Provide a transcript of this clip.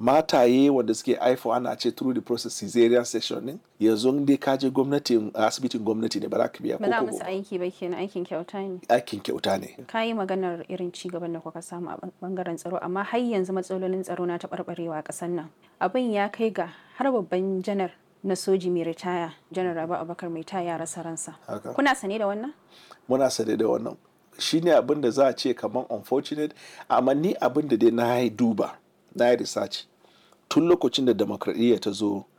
mataye wanda suke haifu ana ce through the process caesarean section din yanzu dai ka je gwamnatin asibitin gwamnati ne ba za ka biya ba za ko musu kobo. aiki ba kenan aikin kyauta ne aikin kyauta ne ka yi maganar irin ci gaban da kuka samu a bangaren tsaro amma har yanzu matsalolin tsaro na taɓarɓarewa a ƙasar nan abin ya kai ga har babban janar na soji mai ritaya janar rabu abakar mai ta ya rasa ransa Haka. kuna sane da wannan muna sane da wannan shine abin da za a ce kamar unfortunate amma ni abin da dai na yi duba na yi research tun lokacin da demokradiyya ta zo